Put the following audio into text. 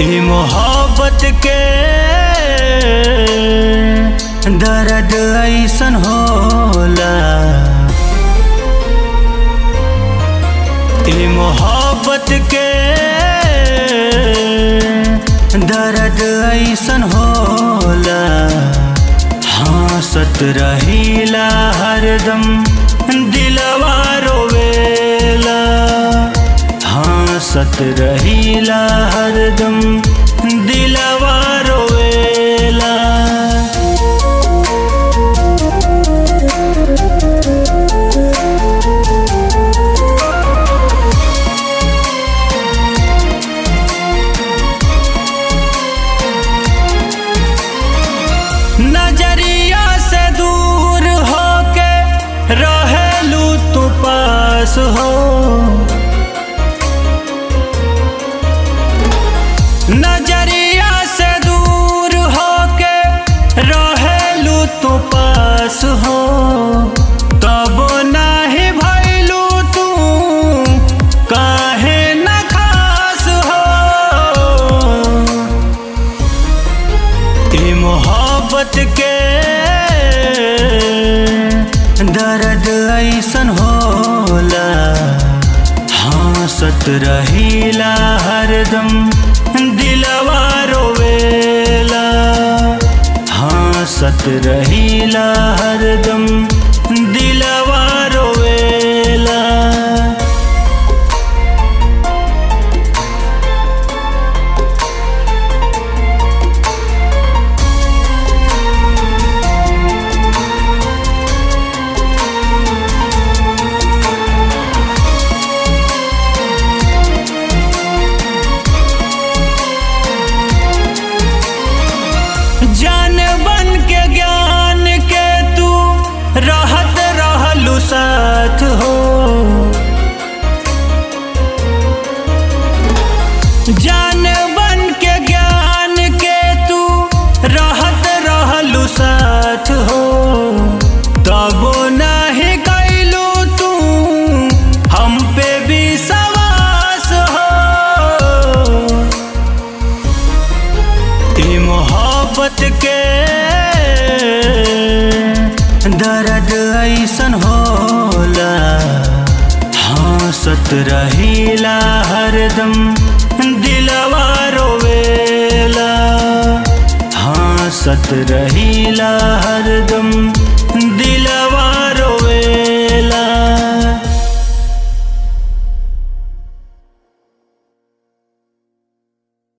ई मोहब्बत के दर्द ऐसन होला ई मोहब्बत के दर्द ऐसन होला हंसत रहीला हरदम दिलवा रोवेला हंसत रहीला हरदम दिलवा रोवेला नजरिया से दूर होके रहेलू तू पास हो नजरिया से दूर होके रहेलू तू पास हो तब नाही भैलू तू काहे न खास हो ई मोहब्बत के दर्द ऐसन होला हंसत रहीला हरदम दिलवा रोवेला हंसत रहीला हरदम दिलवा रोवेला जान बन के ज्ञान के तू रहत रहलू साथ हो जान बन के ज्ञान के तू रहत रहलू साथ हो तबो नहीं कैलू तू हम पे विश्वास हो ई मोहब्बत के दर्द ऐसन होला हंसत रहीला हरदम दिलवा रोवेला हंसत रहीला हरदम दिलवा